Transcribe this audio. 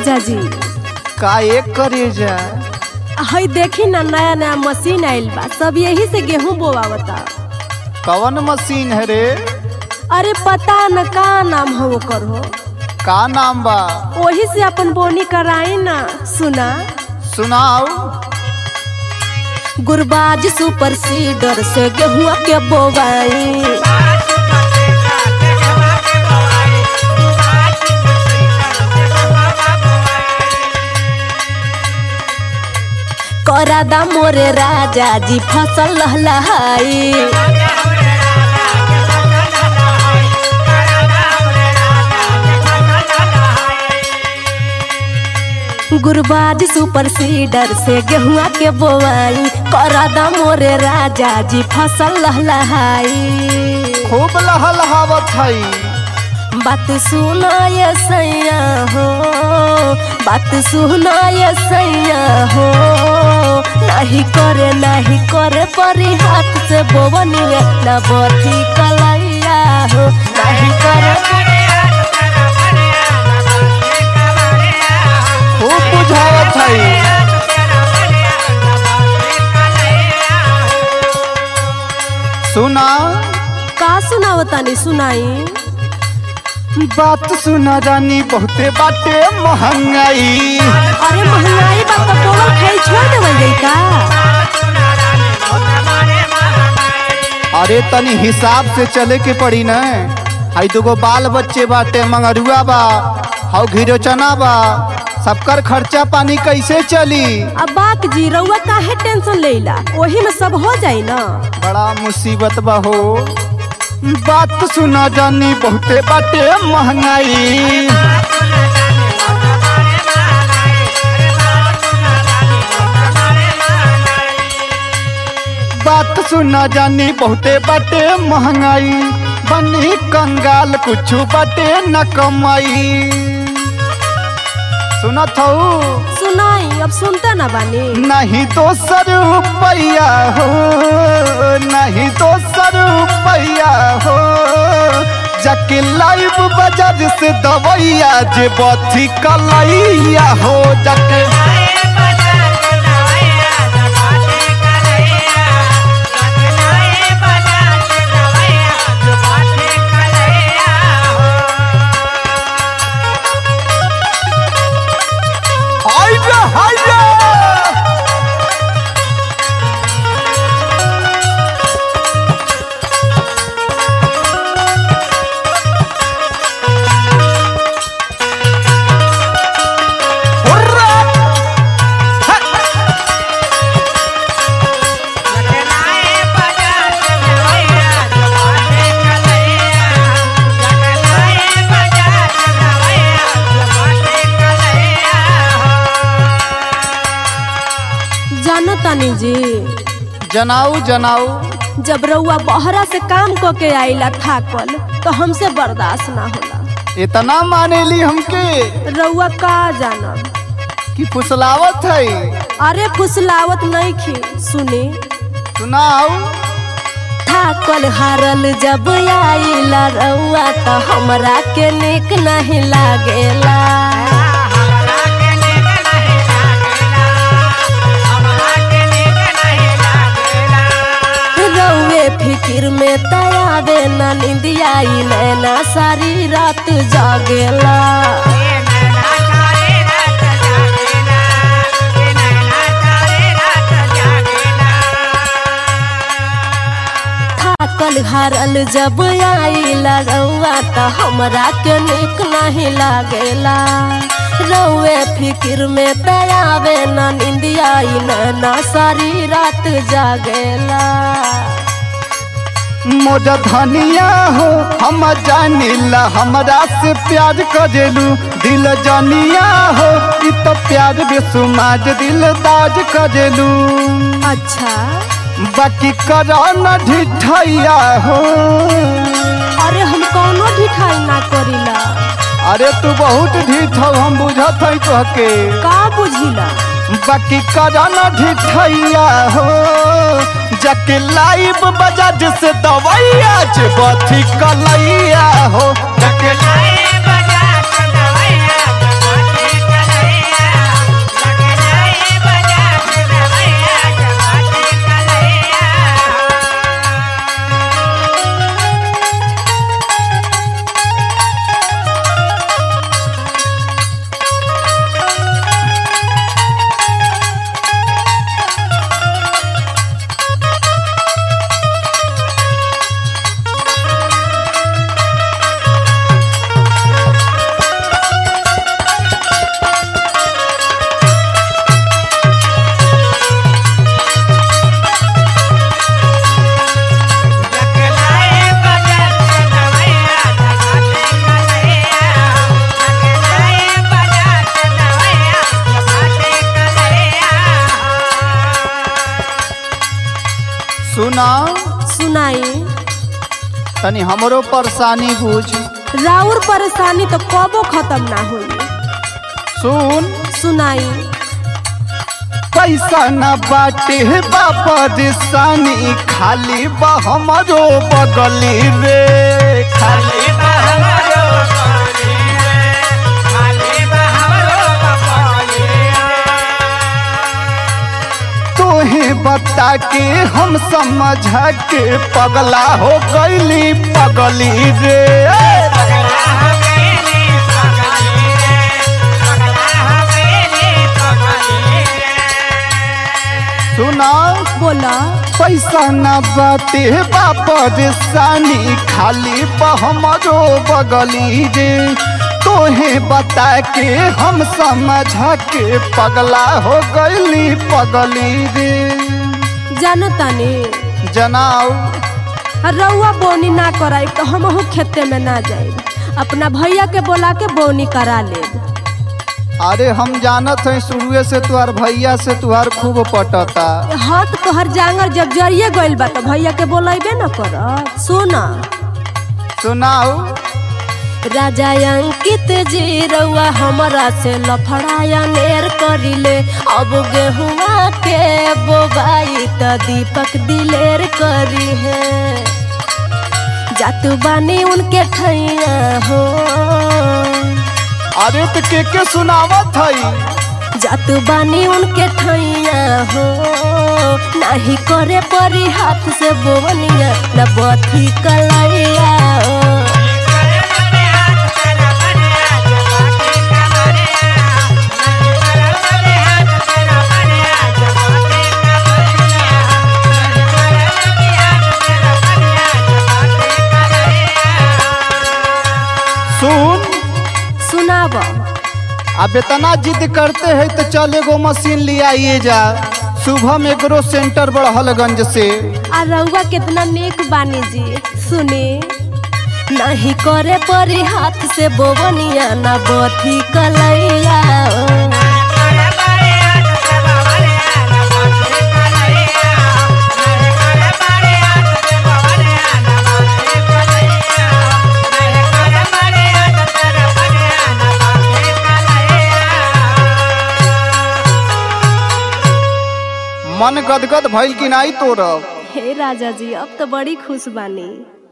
राजा जी का एक करे जा हई देखी ना नया नया मशीन आइल बा सब यही से गेहूं बोवावता कवन मशीन है रे अरे पता न का नाम हो ओकर हो का नाम बा वही से अपन बोनी कराई ना सुना सुनाओ गुरबाज सुपर सीडर से गेहुआ के बोवाई करादा मोरे राजा जी फसल लहलहाई गुरबाज सुपर सीडर से गेहुआ के बोवाई करादा मोरे राजा जी फसल लहलहाई खूब लहलहावत हई बात सुना ये सैया हो बात सुना ये सैया हो नहीं करे नहीं करे परी हाथ से बोवनी रे न बथी कलैया हो नहीं करे खूब बुझावत हई सुना का सुनावतानी सुनाई बात सुना जानी बहुते बाटे महंगाई अरे महंगाई बात तो बोल खाई छोड़ देवल जाई का अरे तनी हिसाब से चले के पड़ी न हई दुगो बाल बच्चे बाटे मंगरुआ बा हौ घिरो चना बा सबकर खर्चा पानी कैसे चली अब बाक जी रउआ काहे टेंशन लेला वही में सब हो जाई ना बड़ा मुसीबत बा हो बात सुना जानी बहुते बाटे महंगाई बात सुना जानी बहुते बाटे महंगाई बनी कंगाल कुछ बाटे न कमाई सुनत हूँ सुनाई अब सुनते ना बानी नहीं दोसर रुपैया हो नहीं दोसर रुपैया हो जाके लाइव बाजार से दवैया जे बथी कलैया हो जाके हाइया हाइया हुर्रा! हा! जानो तानी जी जनाऊ जनाऊ जब रउआ बहरा से काम क के आइला थाकल तो हमसे बर्दाश्त ना होला इतना मानेली हमके रउआ का जानब कि फुसलावत है अरे फुसलावत नहीं खी सुनी सुनाऊ थाकल हारल जब आइला रउआ तो हमरा के निक नहीं लागेला रउए फिकिर में तयावे ना निंदियाई नैना सारी रात जागेला थाकल हारल जब आइला रउआ तो हमरा के निक नहीं लागेला रउए फिकिर में तयावे ना निंदियाई नैना सारी रात जागेला मोजा धनिया हो हम जानिला हमरा से प्यार करेलू दिल जानिया हो इ तो प्यार बेसुमाज दिल दाज करेलू अच्छा बाकी करा न ढिठैया हो अरे हम कौनो ढिठाई ना करीला अरे तू बहुत ढीठ हो हम बुझत हई तोहके का बुझिला बाकी करा न ढिठैया हो जाके लाइव बजाज से दवैया जे बथी कलैया हो जाके सुना सुनाई तनी हमरो परेशानी बुझ राउर परेशानी तो कबो खत्म ना हुई सुन सुनाई पैसा न बाटे बापरेशानी खाली बा हमरो बगली रे खाली तोहे बता के हम समझा के पगला हो गईली पगली रे सुना बोला पैसा न बाटे बापरेशानी खाली बा हमरो बगली रे तोहे बता के हम समझा के पगला हो गईली पगली रे जानो तानी जनाओ रउआ बोनी ना कराई तो हमहू खेते में ना जाए अपना भैया के बोला के बोनी करा ले अरे हम जानत हैं शुरुए से तुहार भैया से तुहार खूब पटता हट तोहर जांगर जब जरिए गइल बा तो भैया के बोलेबे न कर सुना सुनाओ राजा अंकित जी रउआ हमरा से लफड़ाया नेर करिले अब गेहुआ के बोबाई त दीपक दिलेर करी है जातु बानी उनके ठैया हो अरे तो के के सुनावत हई जातु बानी उनके ठैया हो नाही करे परी हाथ से बोवनिया न बथी कलैया हो सुन सुनाब अब इतना जिद करते हैं तो चल एगो मशीन ले आइए जा सुबह में एग्रो सेंटर बड़हलगंज से आ रउआ कितना नेक बानी जी सुनी नहीं करे परी हाथ से बोवनिया न बथी कलैया ओ। मन गदगद भइल कि नहीं तोरब हे राजा जी अब तो बड़ी खुश बानी